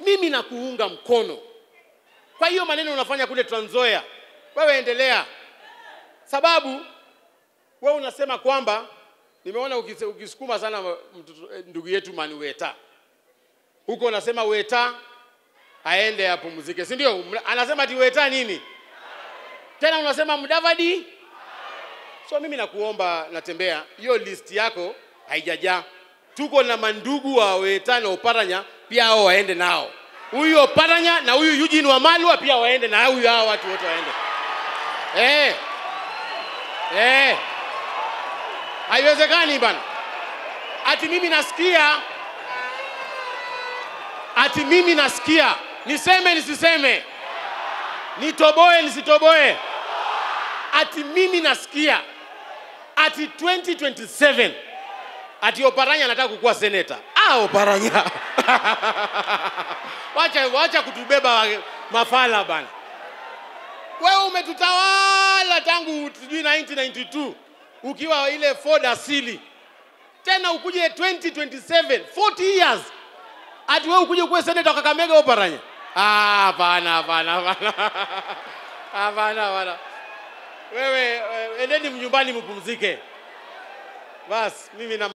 mimi nakuunga mkono kwa hiyo maneno unafanya kule Trans Nzoia, wewe endelea, sababu wewe unasema kwamba nimeona ukise- ukisukuma sana mtoto- eh, ndugu yetu Mani Weta huko, unasema Weta aende apumzike, si ndio? Mna- Anasema ati Weta nini tena, unasema Mudavadi. So mimi nakuomba, natembea hiyo list yako haijajaa. Tuko na mandugu wa Weta na Oparanya pia, hao waende nao, huyu Oparanya na huyu Eugene Wamalwa pia waende na huyu, hao watu wote waende eh, eh. Haiwezekani bana, ati mimi nasikia, ati mimi nasikia, niseme nisiseme, nitoboe nisitoboe, ati mimi nasikia ati 2027 ati Oparanya anataka kukuwa seneta. Ah, Oparanya wacha, wacha kutubeba wa- mafala bana. Wewe umetutawala tangu sijui 1992 ukiwa ile Ford asili, tena ukuje 2027 40 years ati wewe ukuje kuwa seneta wa Kakamega Oparanya? Ah, hapana, hapana, hapana, hapana, hapana. Wewe eh, endeni mnyumbani mpumzike. Bas, mimi na